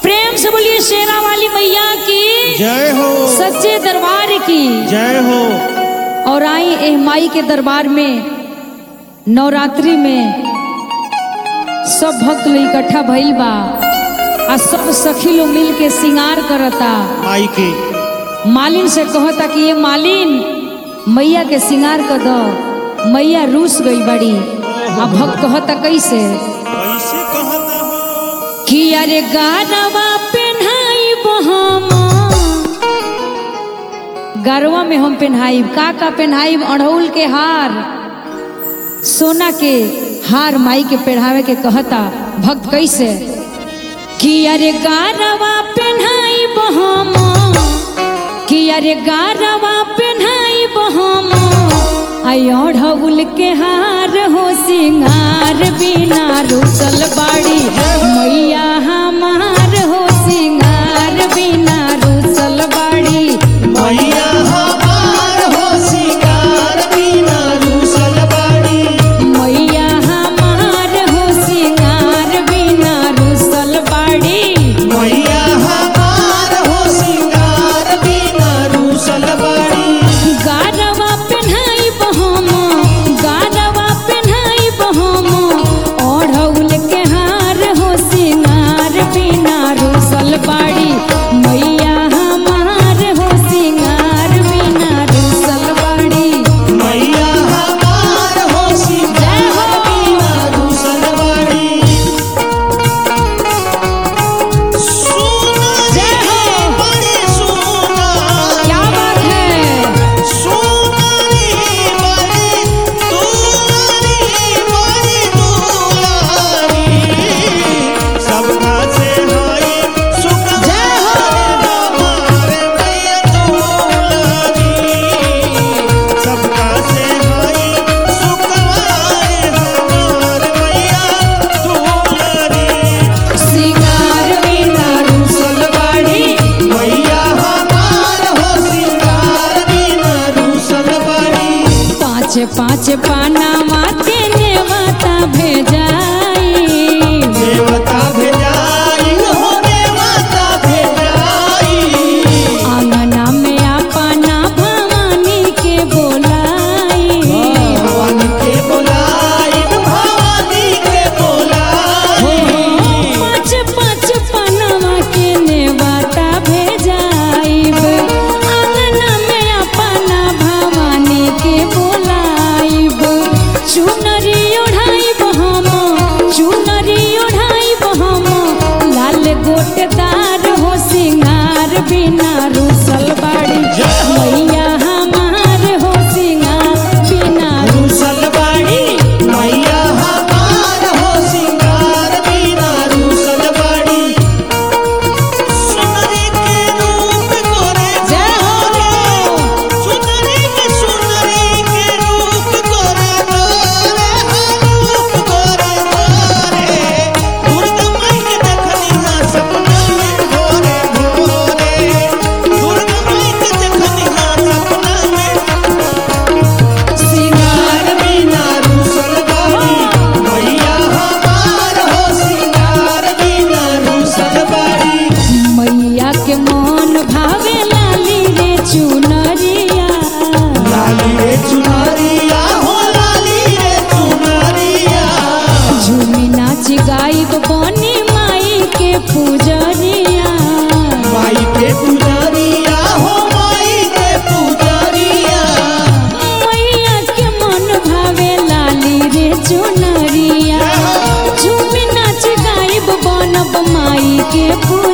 प्रेम से बोलिए शेरा वाली मैया की जय हो सच्चे दरबार की जय हो और आई एह माई के दरबार में नवरात्रि में सब भक्त लोग इकट्ठा भइल बा आ सब सखी लोग मिल के श्रृंगार करता माई की मालिन से कहता कि ये मालिन मैया के श्रृंगार कर दो मैया रूस गई बड़ी आ भक्त कहता कैसे कैसे कहता हो कि अरे गारवा पेन्हाई हम गरवा में हम पेन्हाई का का पेन्हाई अड़हुल के हार सोना के हार माई के पहनावे के कहता भक्त कैसे कि अरे गारवा पेन्हाई हम कि अरे गारवा पेन्हाई हम आई अड़हुल के हार हो सिंगार बिना रुसल बाड़ी मैया हमार हो सिंगार बिना रुसल बाड़ी मैया हमार हो सिंगार बिना रूसल बाड़ी मैया हमार हो सिंगार बिना रुसल बाड़ी मैया हमार हो सिंगार बिना रूसल बाड़ी गारवा पेन्हाई बहम गारवा पेन्हाई बहम ओढ़ौल के हार हो सिंगार बिना रुसल बाड़ी मैया हमार हो सिंगार बिना रुसल बाड़ी मैया हमार हो सिंगार बिना रूसल बाड़ी सोना जय हो। बड़ी सोना क्या बात है सोनारी बड़ी दुलारी बड़ी दुलारी सबका से हाय सुख जय हो। हमारे मैया दुलारी सबका से हाय सुख हमारे मैया दुलारी सिंगार बिना रुसल बाड़ी मैया हमार हो सिंगार बिना रूसल बाड़ी पाँच पाँच पाना माते नेवता भेजाई देवता भेजाई हो देवता भेजाई आंगना में अपना भवानी के बोलाई भवानी के बोलाई भवानी के बोलाई पाँच पाँच पनवा के नेवता भेजाई आंगना में अपना भवानी के बोलाई चुनरी ओढ़ाई हम चुनरी ओढ़ाई हम लाल गोटदार हो सिंगार बिना रुसल बाड़ी मैया हमार हो सिंगार बिना रूसल बाड़ी मैया हमार हो सिंगार बिना रूसल बाड़ी सुनरी के रूप गोरे जय हो। सुनरी के सुनरी के रूप गोरे गोरे रूप गोरे गोरे दुर्गा माई के देखनी ना सपना में भोरे भोरे दुर्गा माई के देखनी ना सपना में सिंगार बिना रूसल बाड़ी मैया हमार हो सिंगार बिना रूसल बाड़ी मैया के मन भावे लाली रे चुनरिया लाली रे चुनरिया हो लाली रे चुनरिया झूमी नाच गाई तो बनी माई के पूजरिया माई के पुजारिया हो माई के पुजारिया मैया के मन भावे लाली रे चुनरिया झूमी नाच गाई बनब माई के पूजरिया